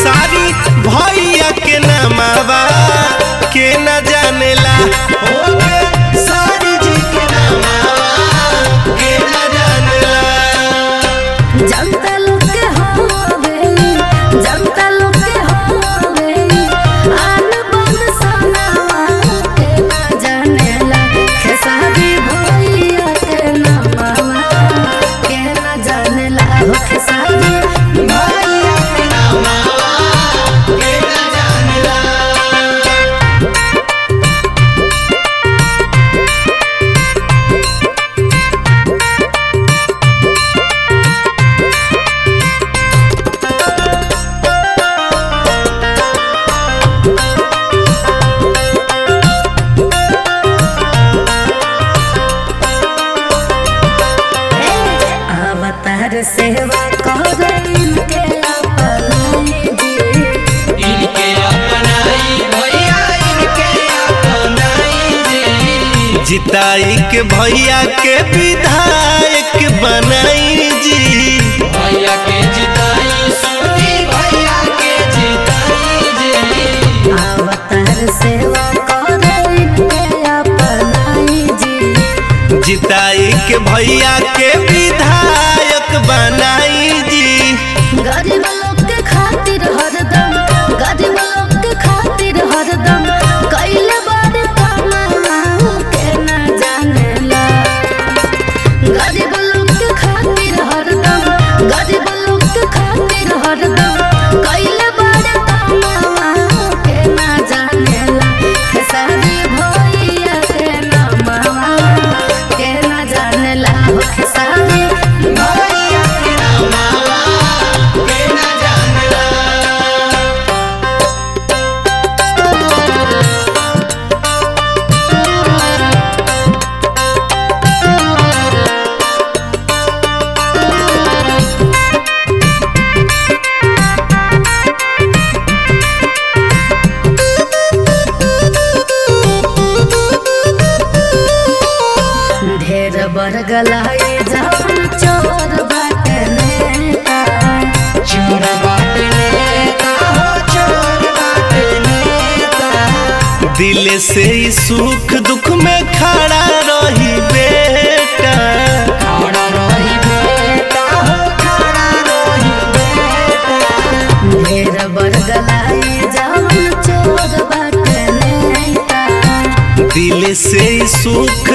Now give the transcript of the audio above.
खेसारी भैया के नामावा के न जानेला ओके सारी जी के नामावा के न जानेला जनता लोग के होवे जनता लोग के होवे आन बन सनावा के ना जानेला खेसारी भैया के नामावा के ना जानेला हो खेसारी भैया के के न जानेला अवतार सेवा करें के अपनाई जी इनके अपनाई भैया इनके अपनाई जी जिताई के भैया के विधायक बनाई जी भैया के जिताई सुनी भैया के जिताई जी अवतार सेवा करें के अपनाई जी जिताई के भैया के विधायक बनाई जी गरीब लोग के खातिर हरदम गरीब लोग के खातिर हरदम कैले बड़े कमावा के न जानेला गरीब लोग के खातिर हरदम गरीब लोग के खातिर हरदम कैले बड़े कमावा के न जानेला खेसारी भैया के नामावा के न जानेला हो खेसारी भैया के नामावा के न जानेला ढेर बरगलाए जान चोर बाटे नेता चोर बाटे नेता हो चोर बाटे नेता दिल से ही सुख दुख में खड़ा रही बेटा खड़ा रही बेटा हो खड़ा रही बेटा ढेर बरगलाए जान चोर बाटे नेता दिल से ही सुख